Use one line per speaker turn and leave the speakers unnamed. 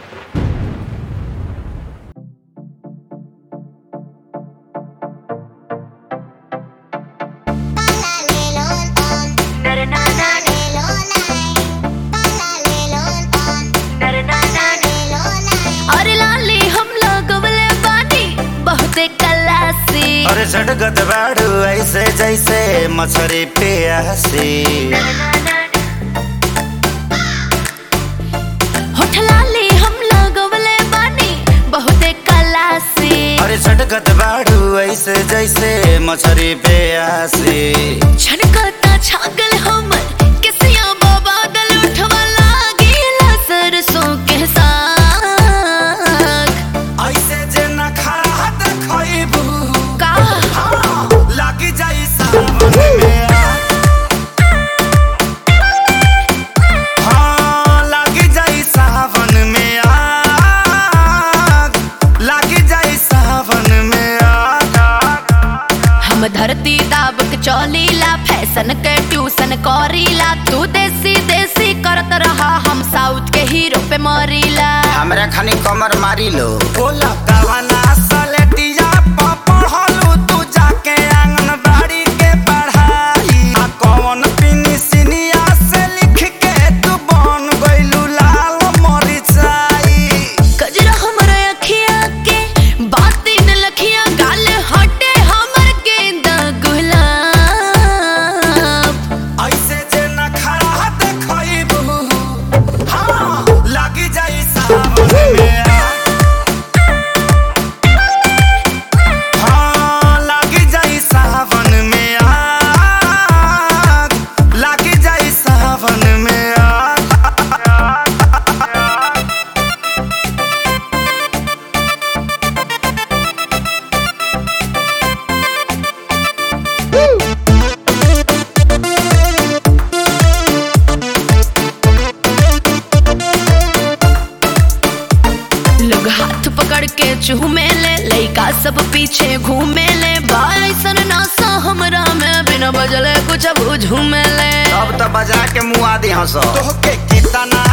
अरे लाली हम लगवले बानी बहुते कलासी
अरे झटगत बाड़ू ऐसे जैसे मछरी प्यासी
होठ लाली हम लगवले बानी बहुते कलासी
अरे झटगत बाड़ू ऐसे जैसे मछरी प्यासी
छनकता छागल हमर किसिया बादल उठवा लागेला सरसों के साग
ऐसे जे न खड़ा देखबू
का
लागी जाई सावन में आग। हाँ, लागी जाई सावन में आग। लागी जाई सावन में आग।
हम धरती दाब के चौलीला फैशन के ट्यूशन करीला तू देसी देसी करत रहा हम साउथ के हीरो पे मरीला
हमरा खानी कमर मारी लो
बोला कवना सलेटिया प पढ़लू तू जाके आंगनबाड़ी के पढ़ाई आ कौन पिनी सिनिया से लिख के तू बन गइलू लाल मरिचाई
कजरा हमर अखिया के बाती न लखिया गाल हटे हमर गेंदा गुलाब
ऐसे जे न खड़ा देखबू हाँ लागी जाई सावन में आग। हाँ, लागी जाई सावन में आग। लागी जाई सावन में आग।
लोग हाथ पकड़ के चूमे ले लइका सब पीछे घूमे ले बाइसन नासा हमरा में बिना बजले कुछ अब झूमे ले
अब तो बजा के मुआ दी हंसो
तोहके कितना